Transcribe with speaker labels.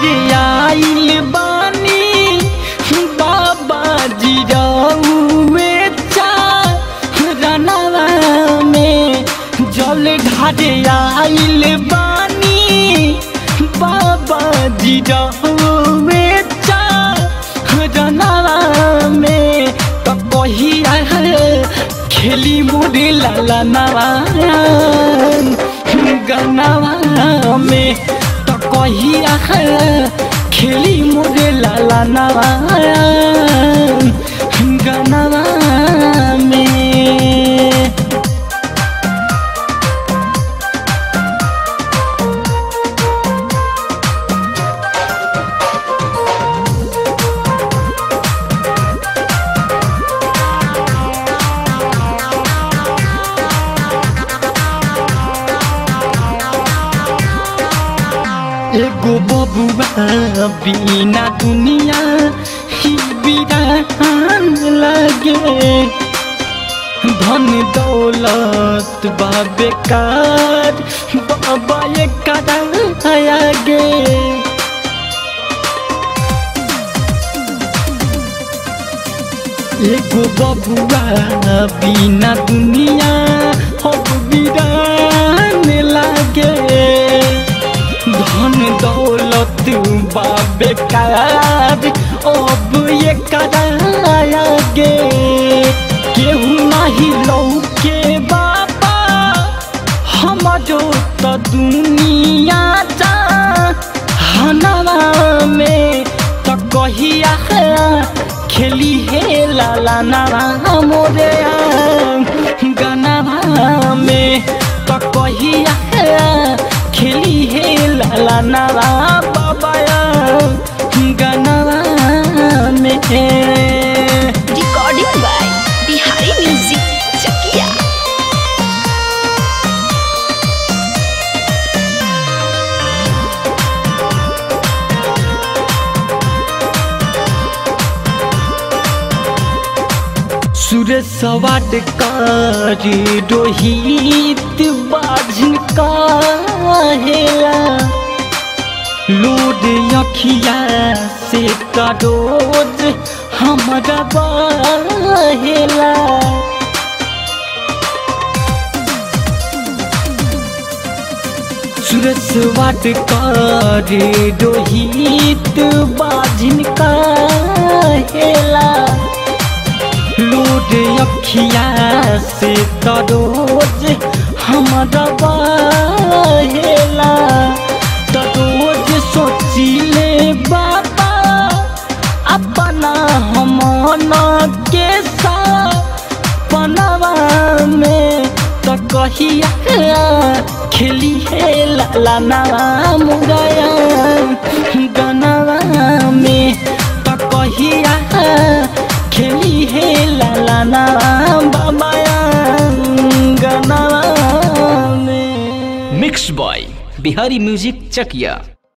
Speaker 1: ढारे आइल बानी बाबा जी रउए चारनवा में जल ढारे आइल बानी बाबा जी रउए चारनवा में तो कहिया खेली मुड़ी लाला नवा गनवा में तो कहिया खेली मुझे लाला नवा गनवा में एगो बबुआ बिना दुनिया ही बिरान लगे धन दौलत बा बेकार बाबा ये कदम आगे एगो बबुआ बिना दुनिया अब बिरान लागे धन दौलत बा बेकार अब ये करागे केहू नहीं लौके बाबा हमारो तो दुनिया जा हनवा में तो कहिया खेली हे लाला नारा मोरे गनवा में तो कहिया खेली हे लाला नारा बाबा गनवा में
Speaker 2: Recording by Bihari Music Chakia.
Speaker 1: सूरज सवाट कारी रोहित बाझन काहेला लोड अखिया से करोज हमारा बहेला सूरज वाट कारी रोहित बाझन काहेला लूट अखिया से तरोज हमारा बहेला तरोज सोचिले बाबा अपना हमन के सपनवा में तो कहिया खेली है लाला नाम गया गनवा में तो कहिया खेली हे लाला नाम बाबाया गनवा में
Speaker 3: मिक्स बॉय बिहारी म्यूजिक चकिया